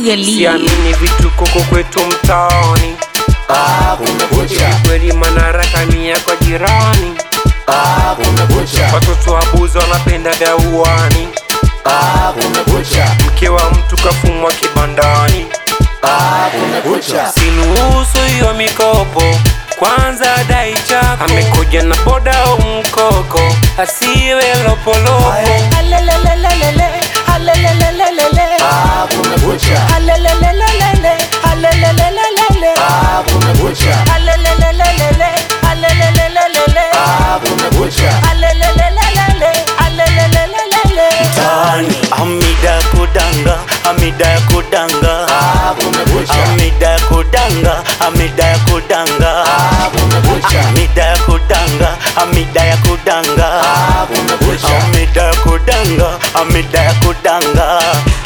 Lee. siamini vitu koko kwetu mtaani Ah, kumekucha, kweli manarakamia kwa jirani ah, kumekucha, watoto wabuzi wanapenda vya uani ah, kumekucha, mke wa mtu kafumwa kibandani ah, kumekucha. sinuhusu hiyo mikopo kwanza dai chako amekuja na boda au mkoko asiwe lopolopo Alelelelelele, alelelelelele, Ah, kumekucha, alelelelelele, alelelelelele, ah, kumekucha, alelelelelele, alelelelelele, ah, kumekucha. alelelelelele, alelelelelele. Tani Amida kudanga, Amida kudanga Ah, kumekucha, Amida kudanga, Amida kudanga ah, kumekucha, Amida kudanga, Amida kudanga ah, kumekucha. Amida kudanga, Amida kudanga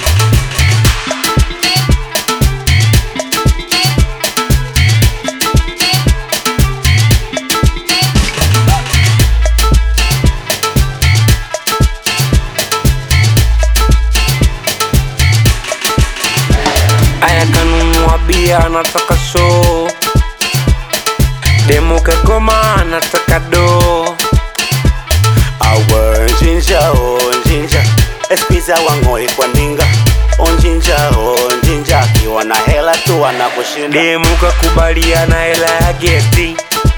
aya kanunua bia anataka show demo kagoma anataka do Awe njinja, oh njinja Eskiza wangoi kwa ndinga Onjinja, oh njinja Akiwa na hela tu anakushinda demu kakubaliana hela ya gesti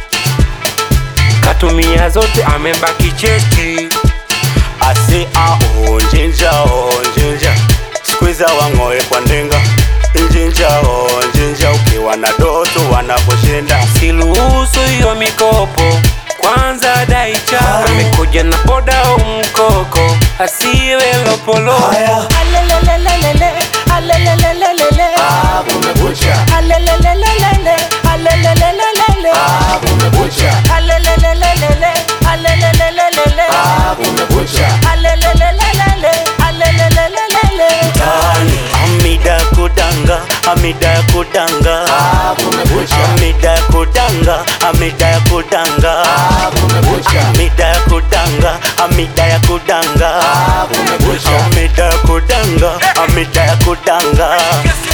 katumia zote amebaki chesti Asi a onjinja onjinja Squeeze wangoe kwa ndinga Njinja onjinja ukiwa na doto wanakushinda siruhusu hiyo mikopo kwanza dai chako amekuja na boda au mkoko asiwe lopolopo Alelelelelele, alelelelelele, Ah, kumekucha, alelelelelele, alelelelelele, ah, kumekucha, alelelelelele, alelelelelele, ah, kumekucha. alelelelelele, alelelelelele. Tani Amida kudanga Amida kudanga Ah, kumekucha, Amida kudanga Amida kudanga ah, kumekucha, Amida kudanga Amida kudanga ah, kumekucha. Amida kudanga Amida kudanga